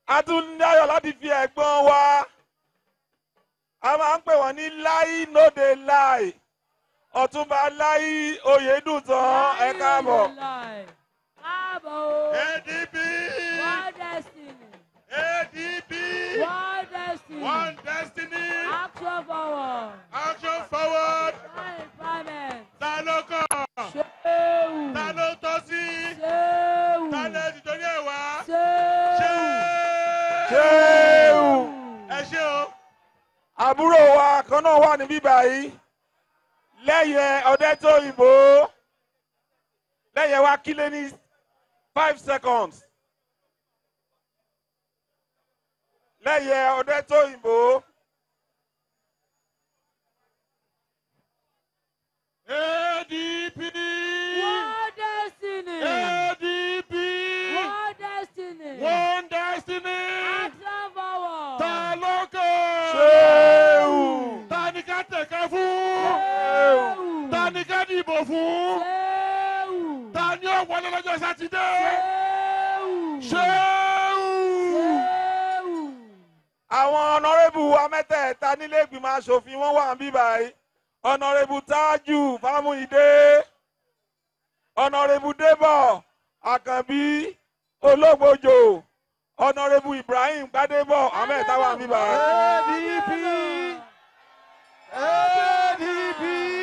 a tún ní ayọ̀ láti fi ẹ̀gbọ́n wa a máa ń pè wọ́n ní láì nóde láì ọ̀túnba láì oyèdùtàn ẹ káàbọ̀. Káàbọ̀ o. ADP One destiny. ADP One destiny. One Destiny Action forward. Action Forward One empowerment. ta ló kàn Ṣéwù. ta ló tọ́ sí Ṣéwù. ta lè ti torí ẹ̀ wá ṣé Ṣéwù. ṣéwù. ẹ ṣé o àbúrò wa kan náà wà níbí báyìí lẹ́yẹ ọdẹ tó ìbò lẹ́yẹ wa kílé ní five seconds lẹ́yẹ ọdẹ tó ìbò ADP One destiny. ADP One destiny. One Destiny Action forward. ta ló kàn ṣéwù ta ni ká tẹ̀ka fún Ṣéwù. ta ni ká dìbò fún Ṣéwù. ta ni ó wọlé lọ́jọ́ sátidé Ṣéwù. ṣéwù. Ṣéwù. àwọn ọ̀nàrẹ́bù wa mẹ́tẹ̀ẹ̀ta nílé ìgbìmọ̀ asòfin wọn wà níbí báyìí ọ̀nàrẹ́bù tájù fámúyídé ọ̀nàrẹ́bù débọ̀ àkànbí ológbòjò ọ̀nàrẹ́bù ibrahim gbadébọ̀ àwọn mẹ́tẹ̀ẹ̀ta wà níbí báyìí. ADP ADP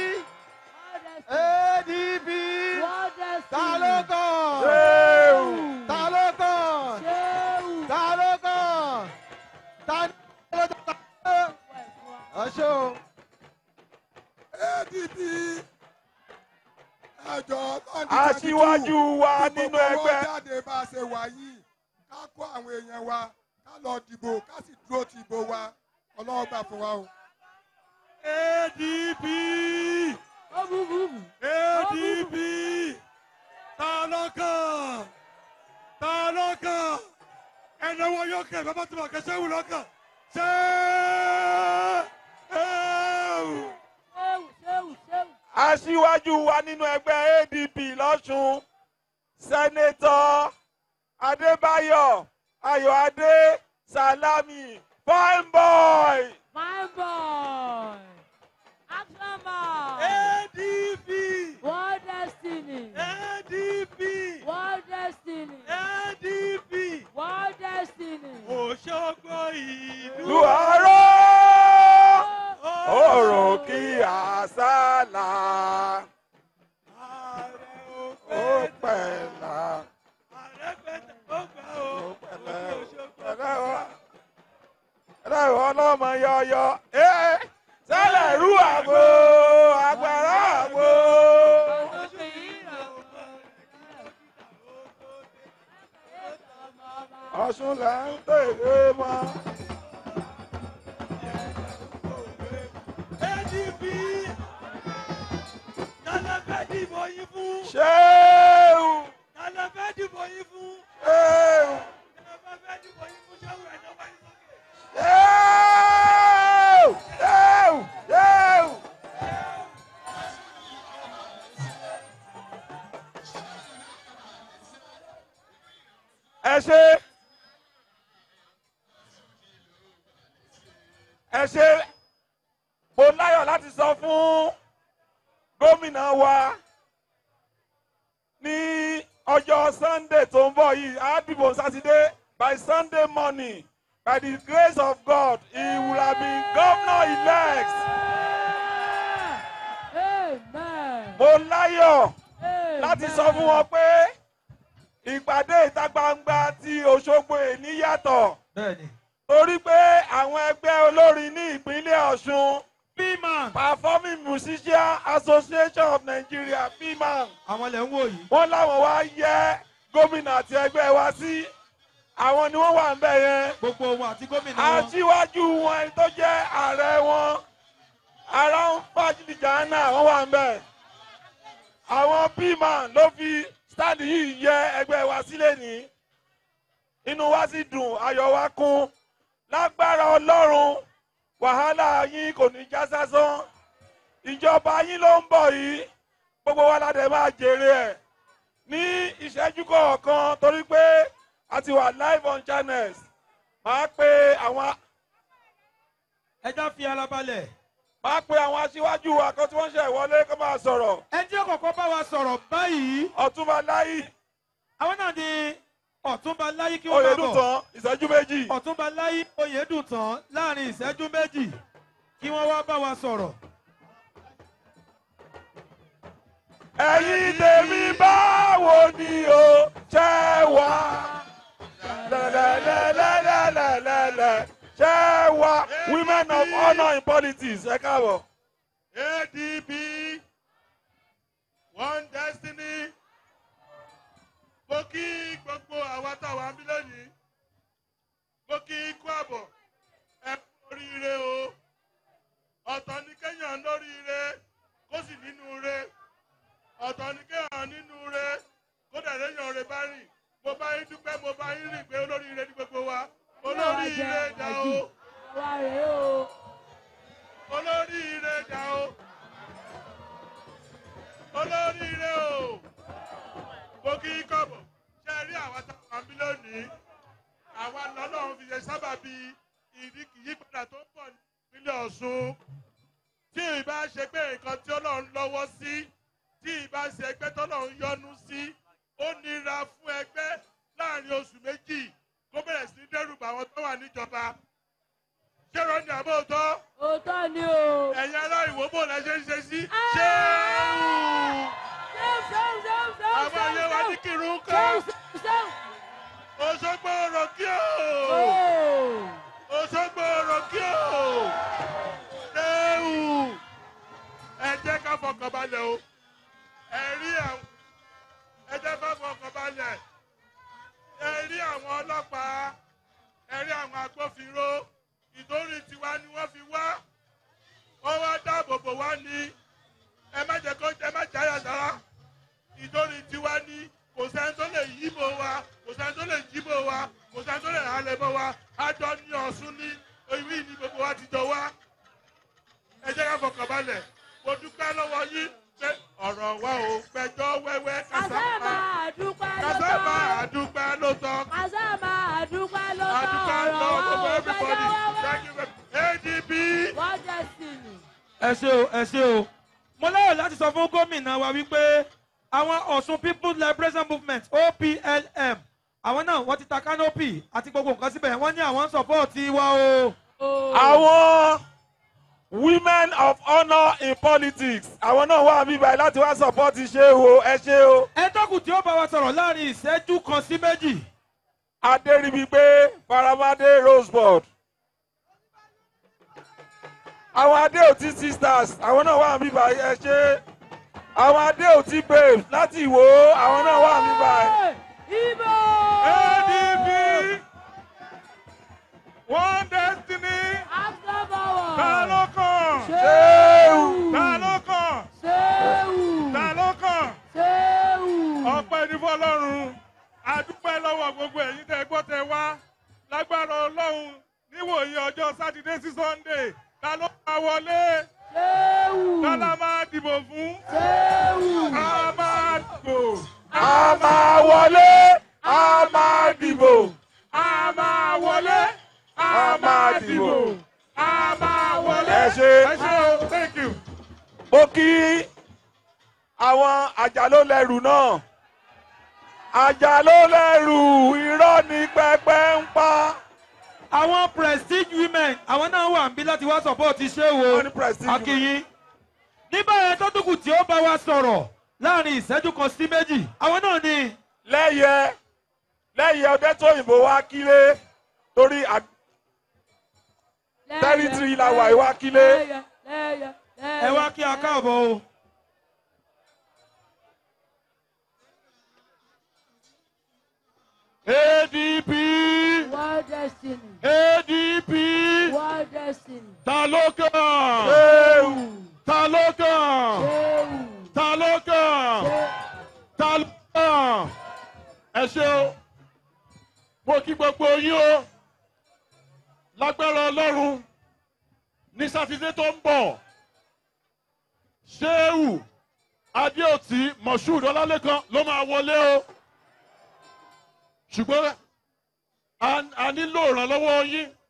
ADP One destiny. ta ló kàn ṣéwù ta ló kàn Ṣéwù. ta ló kàn ta ni ó lọ́jọ́ sátidé. ẹ ṣé o. ADP ẹjọ aṣíwájú wa nínú ẹgbẹ́ jáde bá a ṣe wà yìí ká kó àwọn èèyàn wa ká lọ dìbò ká sì dúró ti ìbò wa ọlọ́wọ́ gbà fún wa o. ADP Ó bú bú bú. ADP ta ló kàn ta ló kàn ẹnì wọn yóò kẹ bàbá tí mo kẹ sẹ́wù lọ́kàn sẹ́wù. Ṣéwù. Ṣéwù. Ṣéwù. aṣíwájú wa nínú ẹgbẹ́ adp lọ́sùn sẹ́nẹ́tọ̀ adébáyọ̀ ayọ̀adé salami fine boy. Fine boy. Action man. ADP One destiny. ADP One destiny. ADP One destiny. Òṣogbo ìlú lu àárọ̀ òrò kí àsálà ààrẹ ó pẹ̀lá ààrẹ pẹ̀tẹ̀ ó gbà ó ó pẹ̀lẹ́ ó Òṣogbo. pẹ̀lẹ́ ó pẹ̀lẹ́ ó ọlọ́mọ yọyọ ẹ́ sẹ́lẹ̀ rú àgbo àgbàrá àgbo. ọ̀ṣun là ń tèrè mọ́. ADP tálẹ́ fẹ́ dìbò yín fún ṣéwù tálẹ́ fẹ́ dìbò yín fún ṣéwù tálẹ́ fẹ́ dìbò yín fún ṣẹ́wù ẹ̀ náà wáyé sókè. ṣéwù ṣéwù ṣéwù. ẹ ṣe ẹ ṣe mo láyọ̀ láti sọ fún gómìnà wa ní ọjọ́ sunday tó ń bọ̀ yìí á dìbò sátidé by sunday morning by the grace of god he will have been governor elect Amen. mo láyọ̀ Amen. láti sọ fún wọn pé ìpàdé ìta gbangba ti òṣogbo èní yàtọ̀ bẹ́ẹ̀ni. torí pé àwọn ẹgbẹ́ olórin ní ìpínlẹ̀ ọ̀ṣun pman performing musician association of nigeria pman àwọn ilẹ̀ ń wò yìí. wọ́n láwọn wá yẹ gómìnà àti ẹgbẹ́ wa sí àwọn ni wọ́n wà ń bẹ̀ yẹn gbogbo wọn àti gómìnà wọn. aṣíwájú wọn ẹni tó jẹ́ ààrẹ wọn ara ń fàjìdìjà náà wọ́n wà ń bẹ̀ àwọn pman ló fi stáàdì yìí yẹ ẹgbẹ́ wa sílẹ̀ ní inú wa sì dùn ayọ̀ wa kún lágbára ọlọ́run wàhálà yín kò ní já sásán ìjọba yín ló ń bọ̀ yìí gbogbo wa la dẹ̀ máa jèrè ẹ̀ ní ìṣẹ́jú kọ̀ọ̀kan torí pé a ti wà live on channels máa pe àwọn ẹja fi ara balẹ̀. máa pe àwọn aṣíwájú wa kan tí wọ́n ṣe ìwọlé kó máa sọ̀rọ̀ ẹ jẹ́ kọ̀kọ́ bá wa sọ̀rọ̀ báyìí. ọ̀túnba láyì àwọn náà ni ọ̀túnba láyé kí wọ́n bá bọ̀. oyèdùtàn ìṣẹ́jú méjì ọ̀túnba láyé oyèdùtàn láàrin ìṣẹ́jú méjì kí wọ́n wá bá wa sọ̀rọ̀. ẹ̀yin tèmi báwo ni o ṣe wá lẹ́lẹ́lẹ́lẹ́lẹ́lẹ́lẹ́ ṣe wá women of honour in politics ẹ káàbọ̀. adp one destiny mo kí gbogbo àwa táwa ń bí lónìí mo kí ikú àbọ̀ ẹ kú oríire o ọ̀tọ̀ ní kéèyàn lóríire kó sì nínú re ọ̀tọ̀ ní kéèyàn nínú re kó dẹ̀ léèyàn re bá rìn mo bá yín dúpẹ́ mo bá yín rìn pé olóríire ní gbogbo wa olóríire dá o Àwa rèé o. olóríire dá o olóríire o mo kí í kọ̀bọ̀ ṣe rí àwa táwọn àmì lónìí àwa lọ́lọ́run fi ṣe sábàbí ìyípadà tó ń bọ̀ nípínlẹ̀ ọ̀ṣun tí ìbá ṣe pé nǹkan tí ọlọ́run lọ́wọ́ sí tí ìbá ṣe ẹgbẹ́ tọ́lọ́run yọ́nú sí ó nira fún ẹgbẹ́ láàrin oṣù méjì kó bẹ̀rẹ̀ sí ní dẹ́rù bà àwọn tó wà níjọba ṣé rọ́ọ̀nì àbóòtọ́ Òótọ́ ni o. ẹ̀yin ará ìwò bò lẹ́ ṣe ń ṣe sí. Ah! ṣéun Ṣéun ṣéun ṣéun ṣéun àwọn ayé wa ní ṣéun kírun ṣéun kan ṣéun ṣéun. òṣogbo ọ̀rọ̀ kí o Ooo. òṣogbo ọ̀rọ̀ kí o ṣéun ẹ jẹ́ ká fọkàn balẹ̀ o ẹ rí àwọn ẹ jẹ́ ká fọkàn balẹ̀ ẹ rí àwọn ọlọ́pàá ẹ rí àwọn agbófinró ìtorí tiwa ni wọ́n fi wá wọ́n wá dáàbò bò wá ní ẹ má jẹ́ kó ẹ má jáyà sára ìtorí tiwa ní kò sẹ́ni tó lè yíbò wa kò sẹ́ni tó lè jíbò wa kò sẹ́ni tó lè halẹ̀ mọ́ wa àjọ ní ọ̀ṣun ní ìwí ní gbogbo wa ti jọ wá ẹ jẹ́ ká fọkàn balẹ̀ mo dúpẹ́ lọ́wọ́ yín pé ọ̀rọ̀ wa ò gbẹjọ́ wẹ́wẹ́ Kàsá kásámà máa dúpẹ́ ló kásámà tọ́. àdúpẹ́ ló tọ́ Kàsá máa dúpẹ́ ló tọ́. àdúpẹ́ Ọ̀rọ̀ lọ́wọ́ wa gbogbo ò everybody gbẹ́jọ́ wẹ́wẹ́. thank you very adp. One destiny. ẹ ṣe o ẹ ṣe o mo lérò láti sọ fún gómìnà wa wípé àwọn ọ̀ṣun people's liberation movement oplm àwọn náà wọ́n ti ta canopy àti gbogbo nǹkan síbẹ̀ wọ́n ní àwọn ń sọ̀pọ̀tì wa o. Ooo. àwọn women of honour in politics àwọn náà wà mí báyìí láti wá support ṣé o ẹ ṣé o ẹ tọ́kù tí ó bá wa sọ̀rọ̀ láàrin ìṣẹ́jú kan sí méjì. adéríbigbé faramade rosebud àwọn adéòtí sisters àwọn náà wà mí báyìí ẹ ṣé àwọn adéòtí babes láti ìwò àwọn náà wà mí báyìí. Ibo. adp one destiny After power. ta ló kàn ṣéwù ta ló kàn Ṣéwù. ta ló kàn Ṣéwù. ọpẹ́ ní fọlọ́run adúpẹ́ lọ́wọ́ gbogbo ẹ̀yin tẹ́ gbọ́ tẹ́ wá lágbára ọlọ́run níwòye ọjọ́ sátidé sí sunday ta ló máa wọlé Ṣéwù. ta la máa dìbò fún Ṣéwù. a máa dìbò a máa wọlé a máa dìbò a máa wọlé a máa dìbò a máa wọlé. ẹ ṣé. ẹ ṣé o thank you. mo kí àwọn àjàlólẹ́rù náà àjàlólẹ́rù irọ́ ní pẹpẹ ń pa àwọn prestige women àwọn náà wà níbí láti wá sọ̀pọ̀tì ṣé wo Wọ́n ní prestige women. akínyín. ní báyẹn tó dúkù tí ó bá wa sọ̀rọ̀ láàrin ìṣẹ́jú kan sí méjì àwọn náà ni lẹ́yẹ lẹ́yẹ ọdẹ tó òyìnbó wá kílé torí à- Territory la wà, ìwà kílé. Lẹ́yẹ, lẹ́yẹ, ẹ wá kí a káàbọ̀ o. adp One destiny. adp One destiny. ta ló kàn Ṣéwù. ta ló kàn Ṣéwù. ta ló kàn. Ṣé- ta ló kàn ẹ ṣe o mo kí gbogbo yín o lágbára ọlọ́run ní sátidé tó ń bọ̀ ṣéwù adéòtí moshood ọlálẹ́kan ló máa wọlé o ṣùgbọ́n a a nílò ìrànlọ́wọ́ yín